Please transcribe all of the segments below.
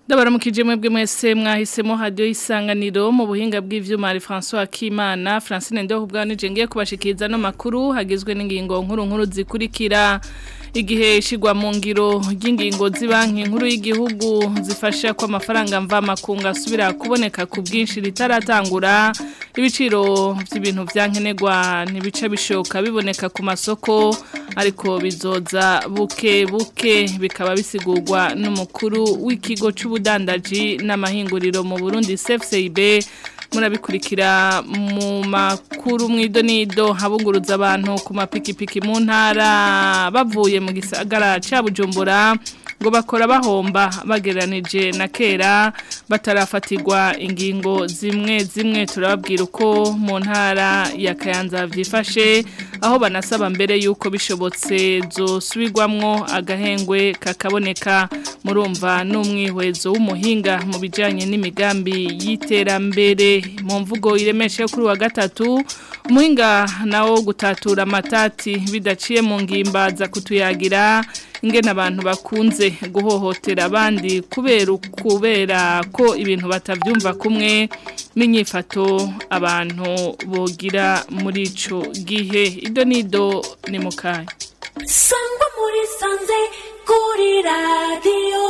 Ndabaramukije mwebwe mwese mwahisemo radio isanganiro mu buhinga bw'ivyuma ari François Kimana Francine Ndo kubwanije ngiye kubashikiriza no makuru hagizwe n'ingingo nkuru nkuru zikurikira igihe ishigwa mu ngiro ry'ingingo z'ibanki nkuru y'igihugu zifasha ko amafaranga mva makunga asubira kuboneka ku bwinshi ritaratangura ibiciro by'ibintu byankenerwa ntibica bishoka biboneka ku masoko ariko bizoza buke buke bikaba bisigurwa n'umukuru w'ikigo cy'ubudandaji n'amahinguriro mu Burundi CFCIB murabikurikira mu makuru mw'idonido habunguruza abantu ku mapikipiki mu ntara bavuye mu gisagara cya bujumbura ngo bakora bahomba bageranije na kera batarafatirwa ingingo zimwe zimwe turababwira uko mu ntara ya kayanza byifashe aho banasaba mbere y'uko bishobotse zosubirwamwo agahengwe kakaboneka murumva n'umwihwezo w'umuhinga mu bijyanye n'imigambi y'iterambere mu mvugo iremeshe kuri wa gatatu umuhinga nawo gutatura amatati bidaciye mu ngimba za kutuyagira ingena abantu bakunze guhohotera abandi kubera kubera ko ibintu batabyumva kumwe n'inyifato abantu bogira muri ico gihe ido nido ni mukaye sangwa muri sanze kuri radiyo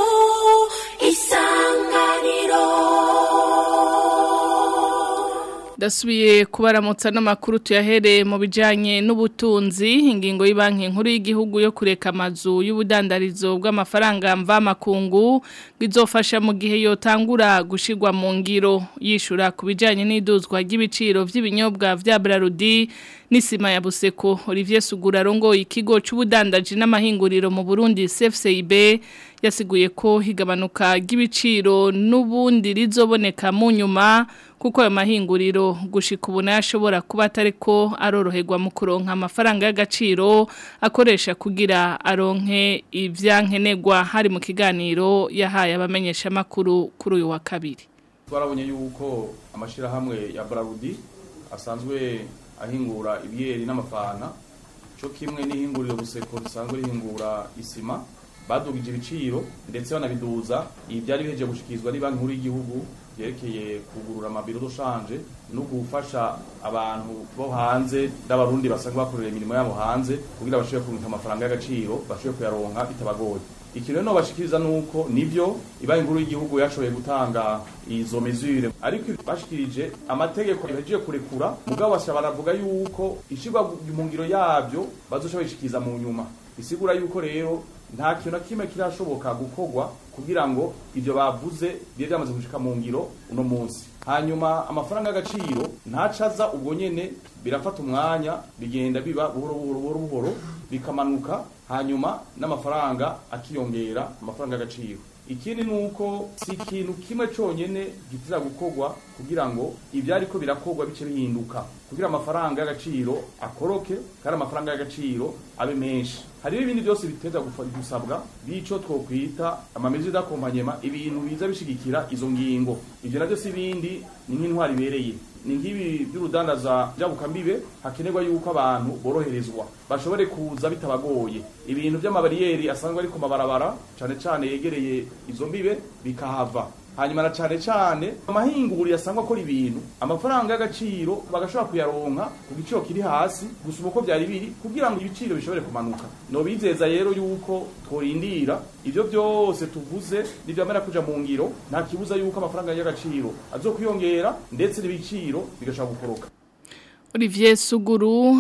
isanganiro Dasubiye kubaramutsa n'amakuru tuyahereye mu bijanye n'ubutunzi ingingo y'ibanki nkuru y'igihugu yo kureka amazu y'ubudandarizo bw'amafaranga mva makungu bizofasha mu gihe yotangura gushigwa mu ngiro yishura ku bijanye n'iduzwa ry'ibiciro vy'ibinyobwa vya Brarudi n'isima ya Buseko Olivier Sugura rongo ikigo c'ubudandaji n'amahinguriro mu Burundi CFCIB yasiguye ko higabanuka ry'ibiciro n'ubundi rizoboneka mu nyuma kuko ayo mahinguriro gushika ubu ashobora kuba atari ko aroroherwa mu kuronka amafaranga y'agaciro akoresha kugira aronke ibyankenerwa hari mu kiganiro yahaye abamenyeshamakuru kuri uyu wa kabiri twarabonye yuko amashyirahamwe ya Brarudi asanzwe ahingura ibyeri n'amafana cyo kimwe n'ihinguriro buseko risanzwe rihingura isima badugije ibiciro ndetse banabiduza ibi byari biheje gushyikirizwa banki nkuru y'igihugu byerekeye kugurura amabiro dushanje no gufasha abantu bo hanze n'abarundi basanzwe bakorera imirimo yabo hanze kugira bashobore kurunka amafaranga y'agaciro bashobore kuyaronka bitabagoye iki rero bashikiriza nuko nivyo ibanki nkuru y'igihugu yashoboye gutanga izo mesure ariko bashikirije amategeko yaje kurekura mugabo basha baravuga yuko ishigwa mu ngiro yabyo bazoshobora ishikiriza mu nyuma bisigura yuko rero nta kintu na kimwe kirashoboka gukorwa kugira ngo ibyo bavuze bibe byamaze gushika mu ngiro uno munsi hanyuma amafaranga y'agaciro ntacaza ubwo nyene birafata umwanya bigenda biba buhoro buhoro buhoro buhoro bikamanuka hanyuma n'amafaranga akiyongera amafaranga y'agaciro ikindi nuko si ikintu kimwe cyonyine gitira gukorwa kugira ngo ibyari ko birakorwa bice bihinduka kugira amafaranga y'agaciro akoroke kandi amafaranga y'agaciro abe menshi hariho ibindi byose biteza gusabwa bico twokwita amamezi d'akompagnement ibintu biza bishigikira izo ngingo ivyo navyo si ibindi ni nk'intwari ibereye ni nk'ibi by'urudandaza by'abukambibe hakenerwa yuko abantu boroherezwa bashobore kuza bitabagoye ibintu by'amabariyeri asanzwe ari ku mabarabara cane cane yegereye izo mbibe bikahava hanyuma na cane cane amahinguriro asangwa akora ibintu amafaranga y'agaciro bagashobora kuyaronka ku giciro kiri hasi gusa uko byari biri kugira ngo ibiciro bishobore kumanuka no bizeza rero yuko tworindira ivyo byose tuvuze nivyamera kuja mu ngiro nta kibuza yuko amafaranga y'agaciro azokwiyongera ndetse n'ibiciro bigashobora gukoroka Olivier Suguru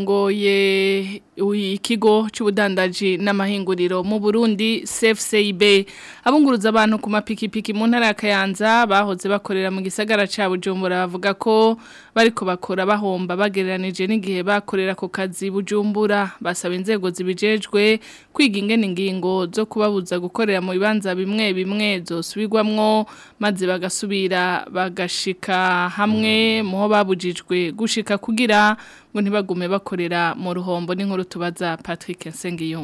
harongoye ikigo cy'ubudandaji n'amahinguriro mu Burundi CFCIB abunguruza abantu ku mapikipiki mu ntara ya Kayanza bahoze bakorera mu gisagara ca Bujumbura bavuga ko bariko bakora bahomba bagereranije n'igihe bakorera ku kazi Bujumbura basaba inzego zibijejwe kwiga ingene ingingo zo kubabuza gukorera mu bibanza bimwe bimwe zosubirwamwo maze bagasubira bagashika hamwe muho babujijwe gushika kugira ngo ntibagume bakorera mu ruhombo n'inkuru tubaza Patrick Nsengiyumva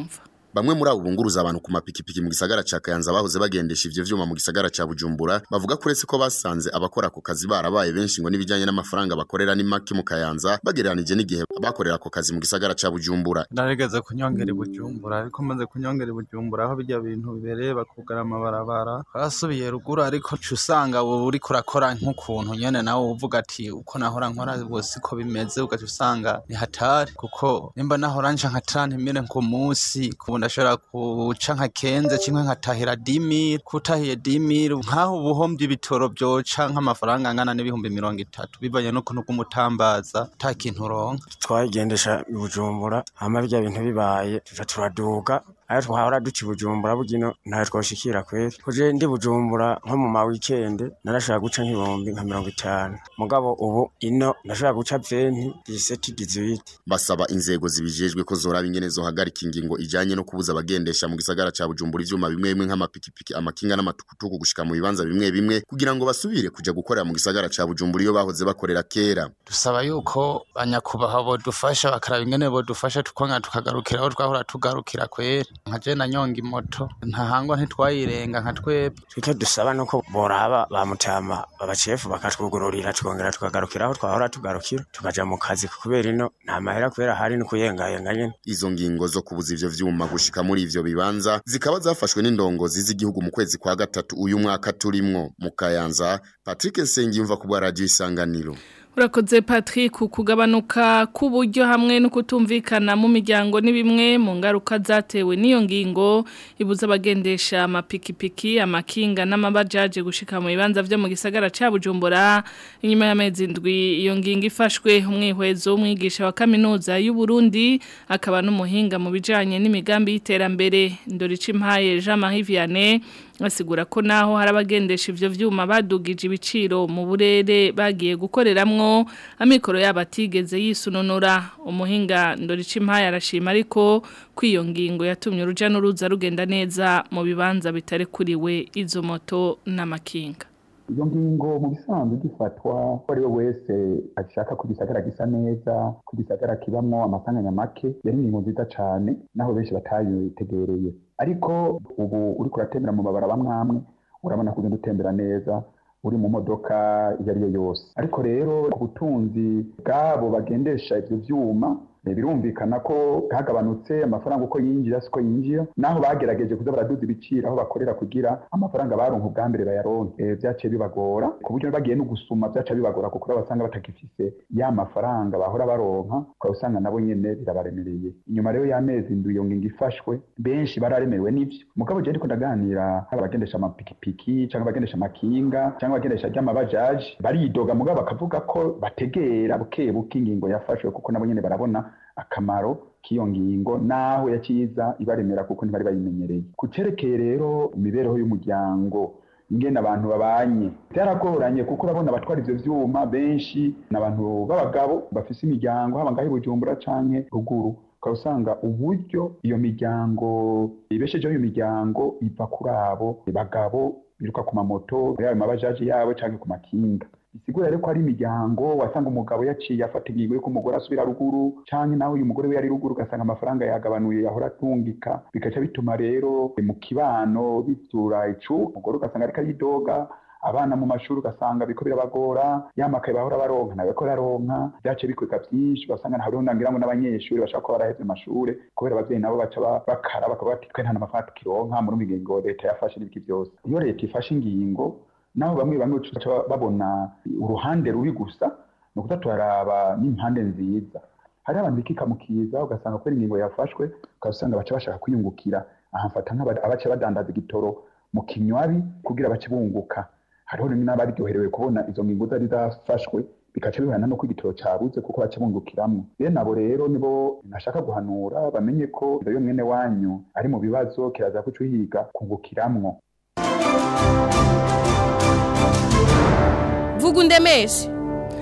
bamwe muri abo bunguruza abantu ku mapikipiki mu gisagara ca Kayanza bahoze bagendesha ivyo vyuma mu gisagara ca Bujumbura bavuga ko uretse ko basanze abakora ako kazi barabaye benshi ngo n'ibijanye n'amafaranga bakorera ni make mu Kayanza bagereranije n'igihe bakorera ako kazi mu gisagara ca Bujumbura narigeze kunyongera i Bujumbura ariko maze kunyongera i Bujumbura aho bijya bintu bibereye bakugara amabarabara barasubiye ruguru ariko ca usanga ubu uriko urakora nk'ukuntu nyene nawe uvuga ati uko nahora nkora ubu siko bimeze ugaca usanga ni hatari kuko nimba nahora nca nka trantimire ku munsi kubu ndashobora kuca nka kenze kimwe nkatahira dimire kutahiye dimire nk'aho ubuhombye ibitoro vyoca nk'amafaranga angana n'ibihumbi mirongo itatu bivanye n'ukuntu bw'umutambaza ata kintu uronka twayigendesha i bujumbura hama birya bintu bibaye tuja turaduga ayo twahora duca i bujumbura bugino ntayo twoshikira kweri kuje ndi bujumbura nko mu ma weekend narashobora guca nk'ibihumbi nka mirongo itanu mugabo ubu ino ndashobora guca venti diseti dizwiti basaba inzego zibijejwe ko zoraba ingene zohagarika ingingo ijanye no kubuza abagendesha mu gisagara ca Bujumbura ivyuma bimwe bimwe nk'amapikipiki amakinga n'amatukutuku gushika mu bibanza bimwe bimwe kugira ngo basubire kuja gukorera mu gisagara ca Bujumbura iyo bahoze bakorera kera dusaba yuko banyakubaha bodufasha bakaraba ingene bodufasha tukonga tukagarukira aho twahora tugarukira kweri nka je na nyonga imoto ntahangwa ntitwayirenga nka twebwe icyo dusaba nuko boraba bamutama abacefu bakatwugururira tukongera tukagarukira aho twahora tugarukira tukaja mu kazi kubera ino nta mahera kubera hari no kuyengayenga nyene izo ngingo zo kubuza ivyo vyuma gushika muri ivyo bibanza zikaba zafashwe n'indongozi z'igihugu mu kwezi kwa gatatu uyu mwaka turimwo mu Kayanza Patrick Nsengiyumva ku bwa radio isanganiro Urakoze Patrick kugabanuka k'uburyo hamwe no kutumvikana mu miryango ni bimwe mu ngaruka zatewe n'iyo ngingo ibuza abagendesha amapikipiki amakinga n'amabajaje gushika mu bibanza vyo mu gisagara ca Bujumbura inyuma y'amezi ndwi iyo ngingo ifashwe umwihwezo umwigisha wa kaminuza y'u Burundi akaba n'umuhinga mu bijanye n'imigambi y'iterambere Ndorici Mpaye Jean Marie Vianney asigura ko naho hari abagendesha ivyo vyuma badugije ibiciro mu burere bagiye gukoreramwo amikoro yabo atigeze yisununura umuhinga ndorica impaya arashima ariko kw'iyo ngingo yatumye uruja n'uruza rugenda neza mu bibanza bitari kuriwe izo moto n'amakinga iyo ngingo mu bisanzwe gifatwa ko ari we wese ashaka ko igisagara gisa neza ko igisagara kibamwo amasanganya make yari ingingo nziza cane naho benshi batayitegereye ariko ubu uriko uratembera mu mabara bamwamwe urabona kugenda utembera neza uri mu modoka iyo ari yo yose ariko rero ku butunzi bw'abo bagendesha ivyo vyuma birumvikana ko hagabanutse amafaranga uko yinjira siko yinjira naho bagerageje kuza baraduza ibiciro aho bakorera kugira amafaranga baronka ubwa mbere bayaronke vyaciye bibagora ku buryo bagiye no gusuma vyaca bibagora kuko basanga batagifise ya mafaranga bahora baronka ukaba usanga nabo nyene birabaremereye inyuma rero y'amezi ndwi iyo ngingo ifashwe benshi bararemerewe n'ivyo mugabo je ndiko ndaganira abagendesha amapikipiki canke abagendesha amakinga canke abagendesha ry'amabajaji baridoga mugabo bakavuga ko bategera buke buke ingingo yafashwe kuko nabo nyene barabona akamaro k'iyo ngingo naho yaciza ibaremera kuko ntibari bayimenyereye ku cerekeye rero imibereho y'umuryango ingene abantu babanye byaragoranye kuko urabona abatwara ivyo vyuma benshi ni abantu b'abagabo bafise imiryango haba ngaho i bujumbura canke ruguru ukaba usanga uburyo iyo miryango ibeshejeho iyo miryango iva kuri abo bagabo biruka ku mamoto yaba mabajaji yabo canke ku makinga bisigura rero ko ari imiryango wasanga umugabo yaciye afata ingingo yuko umugore asubira ruguru canke nawe uyu mugore we yari ruguru ugasanga amafaranga yagabanuye ahora atungika bigaca bituma rero mu kibano bitura icu umugore ugasanga ariko aridoga abana mu mashuri ugasanga biko birabagora yamakaye bahora baronka nawe ko raronka byace bikwega byinshi ugasanga hariho nangira ngo n'abanyeshuri bashaka kuba baraheze amashure kubera abavyeyi nabo baca bakara bakavuga ati twe nta n'amafaranga tukironka muri ingingo leta yafashe n'ibiki byose iyo leta ifashe ingingo naho bamwe bamwe baca babona uruhande rubi gusa ni ukuza turaraba n'impande nziza hari abantu bikikamukiza ugasanga kubera ingingo yafashwe ugasanga baca bashaka kwiyungukira aha mfata nk'abaca badandaza igitoro mu kinywabi kugira bace bunguka hariho rimwe n'abaryoherewe kubona izo ngingo zari zafashwe bikaca bihana no ko igitoro cabuze kuko baca bungukiramwo bene abo rero nibo nashaka guhanura bamenye ko iyo mwene wanyu ari mu bibazo kiraza kuca uhiga kungukiramwo vuga undemeshe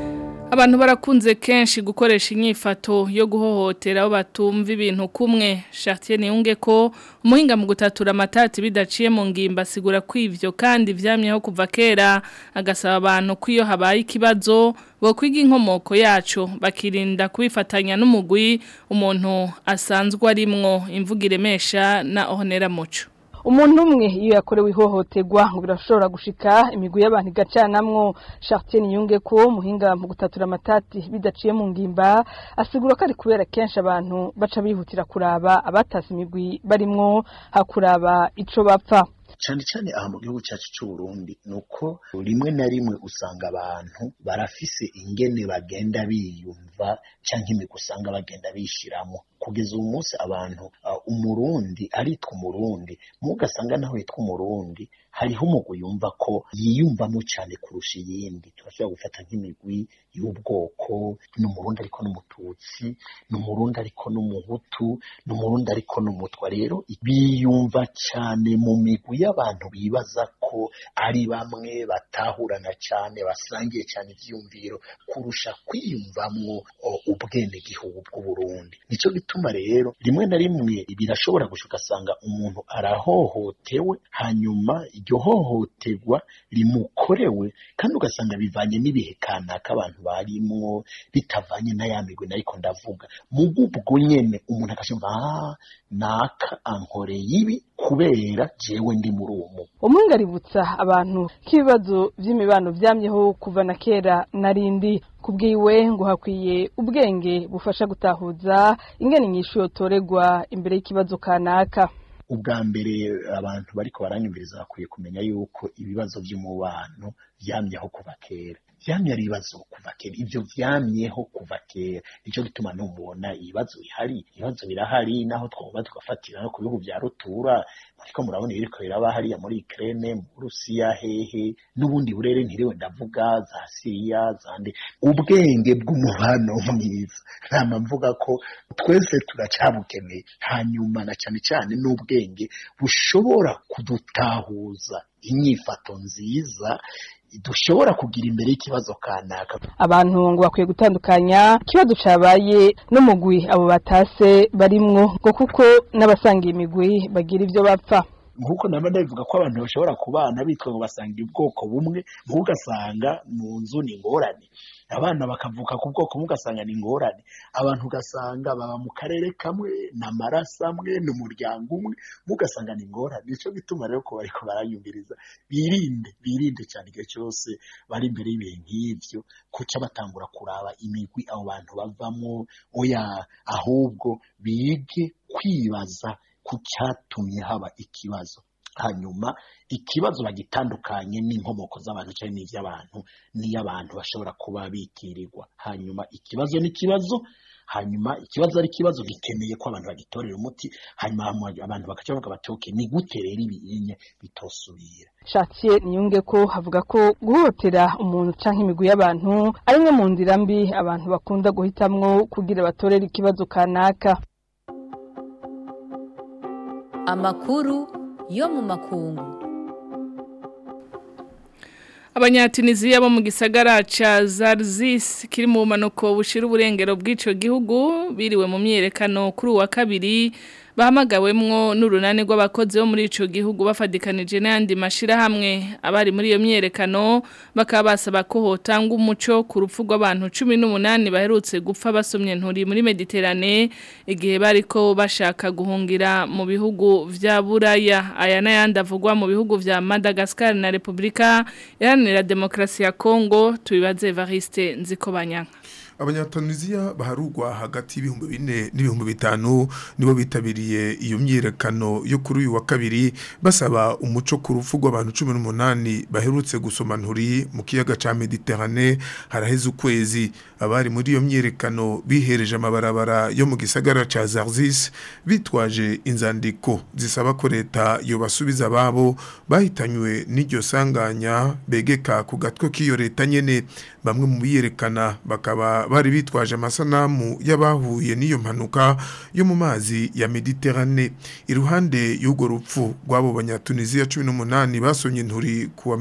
Abantu barakunze kenshi gukoresha inyifato yo guhohotera abo batumva ibintu kumwe Chartier niyunge ko umuhinga mu gutatura amatati bidaciye mu ngimba asigura ko ivyo kandi vyamyeho kuva kera agasaba abantu ko iyo habaye ikibazo bo kwiga inkomoko yacu bakirinda kubifatanya n'umugwi umuntu asanzwe arimwo imvugo iremesha na honera muco umuntu umwe iyo yakorewe ihohoterwa ngo birashobora gushika imigwi y'abantu igacanamwo Chartier Niyunge ko muhinga mu gutatura amatati bidaciye mu ngimba asigura ko ari kubera kenshi abantu baca bihutira kuraba abatasi imigwi barimwo hakuraba ico bapfa cyane cyane aha mu gihugu cyacu cy'u Burundi nuko rimwe na rimwe usanga abantu barafise ingene bagenda biyumva cyangwa imigwi usanga bagenda bishiramo kugeza uyu munsi abantu uh, umurundi aritwa umurundi mugasanga naho yitwa umurundi hariho umugwi yumva ko yiyumvamo cyane kurusha iyindi turashobora gufata nk'imigwi y'ubwoko ni umurundi ariko n'umututsi ni umurundi ariko n'umuhutu ni umurundi ariko n'umutwa rero biyumva cyane mu migwi y'abantu bibaza ko ari bamwe batahurana cyane basangiye cyane ibyiyumviro kurusha kwiyumvamwo ubwenegihugu bw'uburundi nicyo bituma rero rimwe na rimwe birashobora gusa ugasanga umuntu arahohotewe hanyuma iryo hohoterwa rimukorewe kandi ugasanga bivanye n'ibihe kanaka abantu barimwo bitavanye na ya migwi nariko ndavuga mu bw'ubwo nyene umuntu akashumva ah naka ankoreye ibi kubera jewe ndi muri uwo mugwi umwunga aributsa abantu ko ibibazo vy'imibano vyamyeho kuva na kera narindi kubwiwe ngo hakwiye ubwenge bufasha gutahuza ingene inyishu yotoregwa imbere y'ikibazo kanaka ubwa mbere abantu bariko baranyumviriza bakwiye kumenya yuko ibibazo by'umubano vyamyeho kuva kera vyamye ari ibibazo kuva kera ivyo vyamyeho kuva kera nico gituma numubona ibibazo bihari ibibazo birahari naho twumva tugafatira no ku bihugu vya rutura ariko murabona ibiriko biraba hariya muri Ukraine mu Burusiya hehe n'ubundi burere ntiriwe ndavuga za Syria zande ubwenge bw'umubano mwiza nama mvuga ko twese turacabukeneye hanyuma na cyane cyane n'ubwenge bushobora kudutahuza inyifato nziza dushobora kugira imbere y'ikibazo kanaka abantu ngo bakwiye gutandukanya ikibazo cabaye n'umugwi abo batase barimwo ngo kuko n'abasangiye imigwi bagira ivyo bapfa nk'uko naba ndabivuga ko abantu bashobora kubana bitwa ngo basangira ubwoko bumwe ugasanga mu nzu ni ingorane abana bakavuka ku bwoko bumwe ugasanga ni ingorane abantu ugasanga baba mu karere kamwe ni amaraso amwe ni umuryango umwe ugasanga ni ingorane nicyo gituma rero ko bariko barayumviriza birinde birinde cyane igihe cyose bari imbere y'ibihe nk'ivyo kuca batangura kuraba imigwi abo bantu bavamo oya ahubwo bige kwibaza ku cyatumye haba ikibazo hanyuma ikibazo bagitandukanye n'inkomoko z'abantu cyangwa n'iby'abantu n'iy'abantu bashobora kuba bitirirwa hanyuma ikibazo n'ikibazo hanyuma ikibazo ari ikibazo gikeneye ko abantu bagitorera umuti hanyuma abantu bakaca bavuga bati okay ni gute rero ibinye bitosubira Chartier niyunge ko havuga ko guhotera umuntu canke imigwi y'abantu ari imwe mu nzira mbi abantu bakunda guhitamwo kugira batorere ikibazo kanaka amakuru yo mu makungu Abanyatuniziya bo mu gisagara ca Zarzis kiri mu manuko bushira uburengero bw'ico gihugu biriwe mu myerekano kuri wa kabiri bahamagawemwo n'urunani rw'abakozi bo muri ico gihugu bafadikanije n'andi mashira hamwe abari muri iyo myerekano bakaba basaba ko hotanga umuco ku rupfu rw'abantu 18 baherutse gupfa basomye nturi muri Mediterane igihe bariko bashaka guhungira mu bihugu vya Buraya aya n'ayandi avugwa mu bihugu vya Madagascar na Republika Iharanira Demokrasi ya Kongo tubibaze Evariste Nzikobanyanka abanyatunisia baharugwa hagati y'ibihumbi bine n'ibihumbi bitanu nibo bitabiriye iyo myiyerekano yo kuri uyu wa kabiri basaba umuco ku rupfu rw'abantu cumi n'umunani baherutse gusoma nturi mu kiyaga ca mediterane haraheze ukwezi abari muri iyo myiyerekano bihereje amabarabara yo mu gisagara ca zarzis bitwaje inzandiko zisaba ko leta yobasubiza ababo bahitanywe n'iryo sanganya begeka ku gatwe k'iyo leta nyene bamwe mu biyerekana bakaba bari bitwaje amasanamu y'abahuye n'iyo mpanuka yo mu mazi ya Mediterane iruhande y'ugo rupfu rw'abo banyatunisia 18 basonye inturi kuwa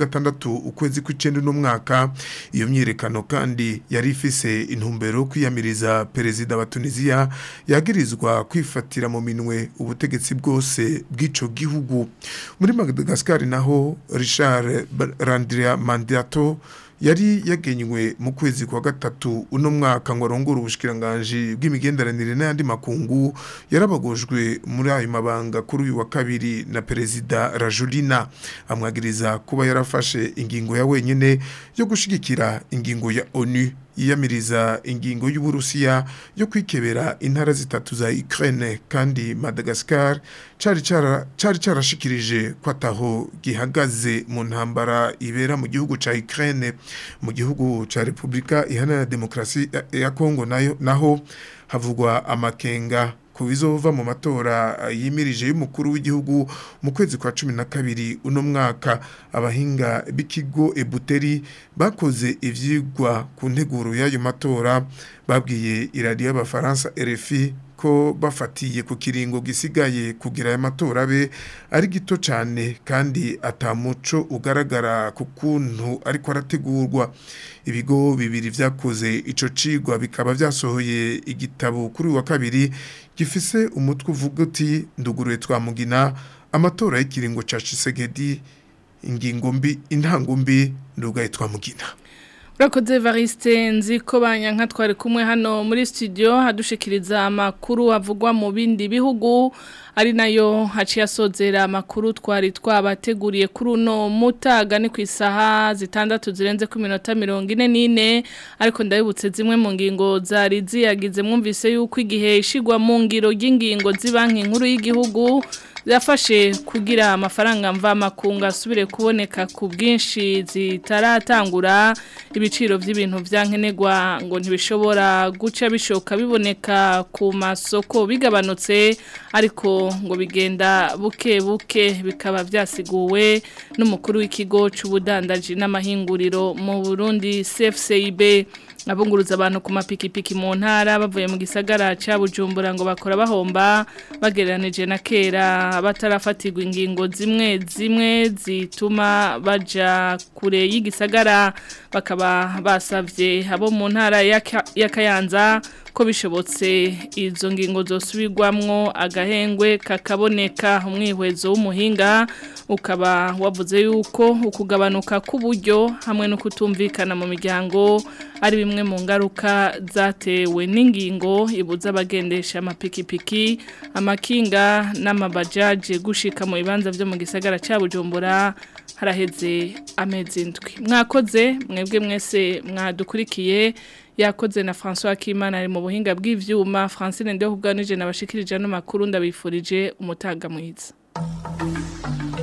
26 ukwezi kw'icenda n'umwaka iyo myirekano kandi yari ifise intumbero kwiyamiriza perezida wa Tunisia yagirizwa kwifatira mu minwe ubutegetsi bwose bw'ico gihugu muri Madagascar naho Richard Randria Mandato yari yagenywe mu kwezi kwa gatatu uno mwaka ngo arongore ubushikiranganje bw'imigenderanire n'ayandi makungu yarabagojwe muri ayo mabanga kuri uyu wa kabiri na perezida Rajulina amwagiriza kuba yarafashe ingingo ya wenyene yo gushigikira ingingo ya ONU yiyamiriza ingingo y'uburusiya yo kwikebera intara zitatu za Ukraine kandi Madagascar cari cara cari carashikirije kwataho gihagaze mu ntambara ibera mu gihugu ca Ukraine mu gihugu ca Republika Iharanira Demokrasi ya Kongo nayo naho havugwa amakenga ku bizova mu matora yimirije y'umukuru w'igihugu mu kwezi kwa cumi na kabiri uno mwaka abahinga b'ikigo ebuteri bakoze ivyigwa ku nteguro y'ayo matora babwiye iradiyo y'abafaransa RFI ko bafatiye ku kiringo gisigaye kugira aya matora abe ari gito cyane kandi atamuco ugaragara ku kuntu ariko arategurwa ibigo bibiri vyakoze ico cigwa bikaba vyasohoye igitabo kuri wa kabiri gifise umutwe uvuga uti nduguruye twamugina amatora y'ikiringo ca Chisegedi ingingo mbi intango mbi ndugaye twamugina Urakoze Evariste nzi ko banyanka twari kumwe hano muri studio hadushikiriza amakuru avugwa mu bindi bihugu ari nayo haciye asozera amakuru twari twabateguriye kuri uno mutaga ni ku isaha zitandatu zirenze ku minota mirongo ine n'ine ariko ndabibutse zimwe mu ngingo zari ziyagize mwumvise yuko igihe ishigwa mu ngiro ry'ingingo z'ibanki nkuru y'igihugu zafashe kugira amafaranga mva makunga asubire kuboneka ku bwinshi zitaratangura ibiciro by'ibintu byankenerwa ngo ntibishobora guca bishoka biboneka ku masoko bigabanutse ariko ngo bigenda buke buke bikaba byasiguwe n'umukuru w'ikigo cy'ubudandaji n'amahinguriro mu Burundi CFCIB abunguruza abantu ku mapikipiki mu ntara bavuye mu gisagara cya bujumbura ngo bakora bahomba bagereranije na kera batarafatirwa ingingo zimwe zimwe zituma baja kure y'igisagara bakaba basabye abo mu ntara ya Kayanza ko bishobotse izo ngingo zosubirwamwo agahengwe kakaboneka umwihwezo w'umuhinga ukaba wavuze yuko ukugabanuka k'uburyo hamwe no kutumvikana mu miryango ari bimwe mu ngaruka zatewe n'ingingo ibuza abagendesha amapikipiki amakinga n'amabajaje gushika mu bibanza byo mu gisagara cya bujumbura haraheze amezi indwi mwakoze mwebwe mwese mwadukurikiye yakoze na François Kimana ari mu buhinga bw'ivyuma Francine Ndeho ubwanije nabashikirije no makuru ndabifurije umutaga mwiza